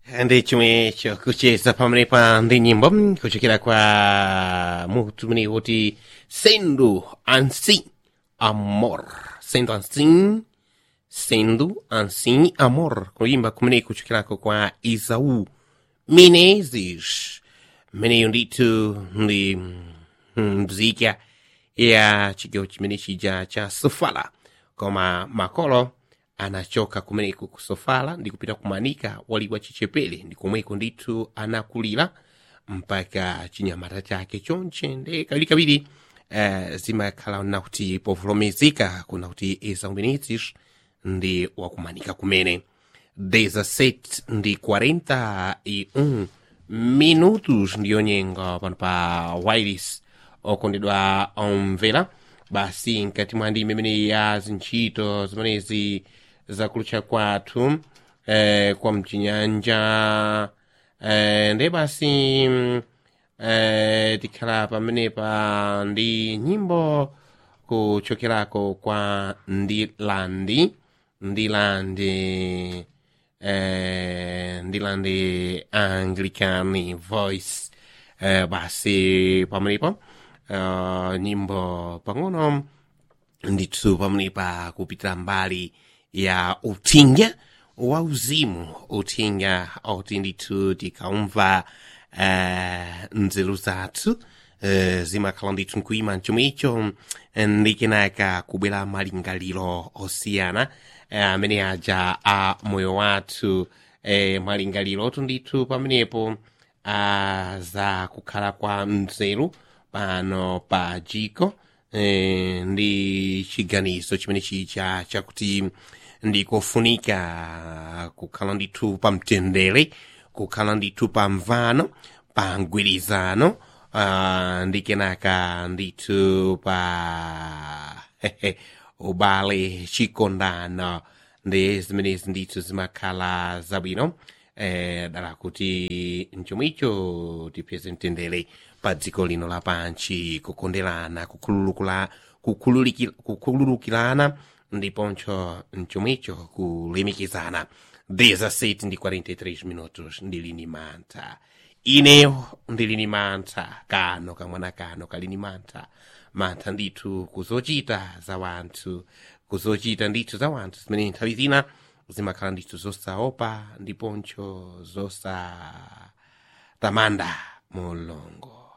ndi chimwe chokucheza pamenepa ndi nyimbo kuchokera kwa mutu umene kuti sendo ansi amor sendo ansi sendo ansi amor kuimba kumene kuchokerako kwa isau menezes mmeneyo ndithu ndi mzika ya chigawo chimene chija cha sofala koma makolo anachoka kumeneko ku sofala ndi kupita kumanika waliwa chichepere ndi komweko ndithu anakulira mpaka chinyamata chake chonche nde kawirikawiri uh, zimakhala na kuti povolomezeka kuna kuti eza umenezes ndi wakumanika kumene 17 ndi 41 minutos ndiyo nyengo pano pa wireless okondedwa omvera basi nkati mwa ndime imene ya zintchito zimenezi zakulucha kwathu eh, kwa mchinyanja eh, nde basi mm, eh, tikhala pamenepa ndi nyimbo kuchokerako kwa ndilandi ndilandi eh, ndilandi anglicani voice eh, basi pamenepo uh, nyimbo pang'ono ndithu pamenepa kupitira mbali ya uthinga wa uzimu uthinga oti ndithu tikaumva uh, nzeru zathu uh, zimakhala ndithu nkuima mchomwecho ndi kenaka kubwera malingaliro osiyana amene uh, aja a moyo wathu uh, malingaliro otu ndithu pamenepo uh, za kukhala kwa nzeru pano pa jiko eh, ndi chiganizo chimene chija chakuti ndikofunika kukhala ndithu pa mtendere kukhala ndithu pa mvano pa mgwirizano uh, ndi kenaka ndithu pa ubale chikondano ndi zimenezi ndithu zimakhala zabwino eh, dala kuti mchomwicho tipeze mtendere pa dziko lino lapanchi kukonderana kukhululukula kukhululiki- kukhululukirana ndiponso mchomwicho kulemikizana 17 ndi 43 minutos ndili ni mantha ineyo ndili ni mantha kano kamwana kano kali ni mantha mantha ndithu kuzochita za wanthu kuzochita ndithu za wanthu zimene nthawi zina zimakhala ndithu zosaopa ndiponso zosatamanda mulongo